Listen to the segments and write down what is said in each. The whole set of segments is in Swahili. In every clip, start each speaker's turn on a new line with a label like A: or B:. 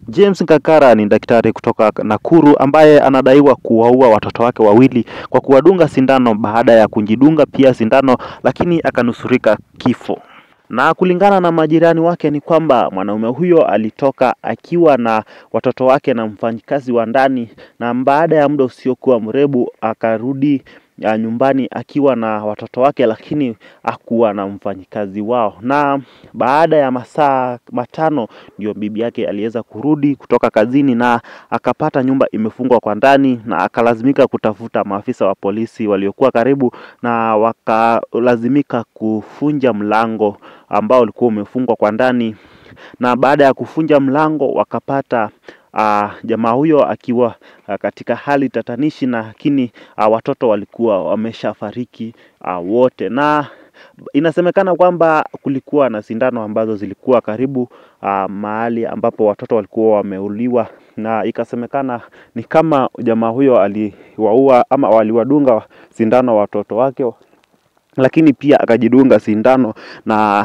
A: James Ngakara ni daktari kutoka Nakuru ambaye anadaiwa kuwaua watoto wake wawili kwa kuwadunga sindano baada ya kujidunga pia sindano, lakini akanusurika kifo. Na kulingana na majirani wake ni kwamba mwanaume huyo alitoka akiwa na watoto wake na mfanyikazi wa ndani, na baada ya muda usiokuwa mrefu akarudi ya nyumbani akiwa na watoto wake, lakini hakuwa na mfanyikazi wao. Na baada ya masaa matano ndio bibi yake aliweza kurudi kutoka kazini na akapata nyumba imefungwa kwa ndani, na akalazimika kutafuta maafisa wa polisi waliokuwa karibu, na wakalazimika kufunja mlango ambao ulikuwa umefungwa kwa ndani, na baada ya kufunja mlango wakapata Uh, jamaa huyo akiwa uh, katika hali tatanishi, na lakini uh, watoto walikuwa wameshafariki uh, wote, na inasemekana kwamba kulikuwa na sindano ambazo zilikuwa karibu uh, mahali ambapo watoto walikuwa wameuliwa, na ikasemekana ni kama jamaa huyo aliwaua ama waliwadunga sindano watoto wake, lakini pia akajidunga sindano na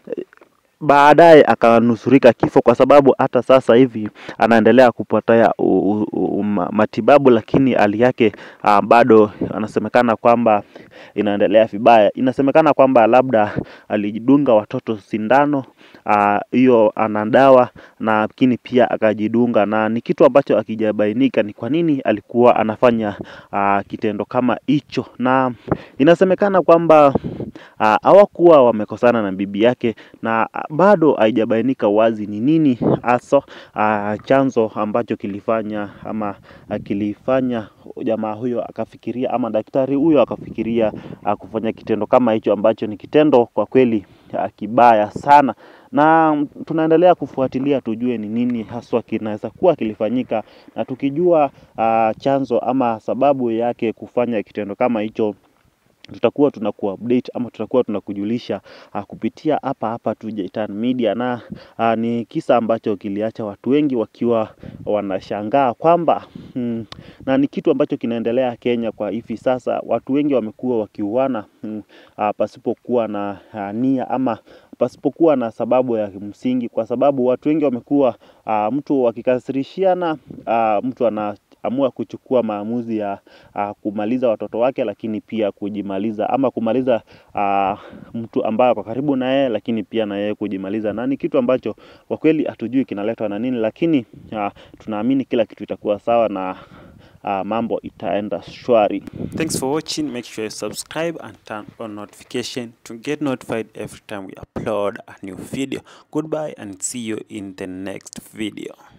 A: baadaye akanusurika kifo, kwa sababu hata sasa hivi anaendelea kupata matibabu, lakini hali yake uh, bado anasemekana kwamba inaendelea vibaya. Inasemekana kwamba labda alijidunga watoto sindano hiyo, uh, ana dawa na lakini pia akajidunga, na ni kitu ambacho akijabainika ni kwa nini alikuwa anafanya uh, kitendo kama hicho, na inasemekana kwamba hawakuwa uh, wamekosana na bibi yake na bado haijabainika wazi ni nini hasa uh, chanzo ambacho kilifanya ama uh, kilifanya jamaa huyo akafikiria ama daktari huyo akafikiria uh, kufanya kitendo kama hicho ambacho ni kitendo kwa kweli uh, kibaya sana, na tunaendelea kufuatilia tujue ni nini haswa kinaweza kuwa kilifanyika, na tukijua uh, chanzo ama sababu yake kufanya kitendo kama hicho tutakuwa tunakuupdate ama tutakuwa tunakujulisha uh, kupitia hapa hapa tu Jaitan Media, na uh, ni kisa ambacho kiliacha watu wengi wakiwa wanashangaa kwamba mm, na ni kitu ambacho kinaendelea Kenya kwa hivi sasa. Watu wengi wamekuwa wakiuana mm, uh, pasipokuwa na uh, nia ama pasipokuwa na sababu ya msingi, kwa sababu watu wengi wamekuwa uh, mtu wakikasirishiana uh, mtu ana amua kuchukua maamuzi ya uh, kumaliza watoto wake, lakini pia kujimaliza ama kumaliza uh, mtu ambaye ako karibu na yeye, lakini pia na yeye kujimaliza, na ni kitu ambacho kwa kweli hatujui kinaletwa na nini, lakini uh, tunaamini kila kitu itakuwa sawa na uh, mambo itaenda shwari.
B: Thanks for watching. Make sure you subscribe and turn on notification to get notified every time we upload a new video. Goodbye and see you in the next video.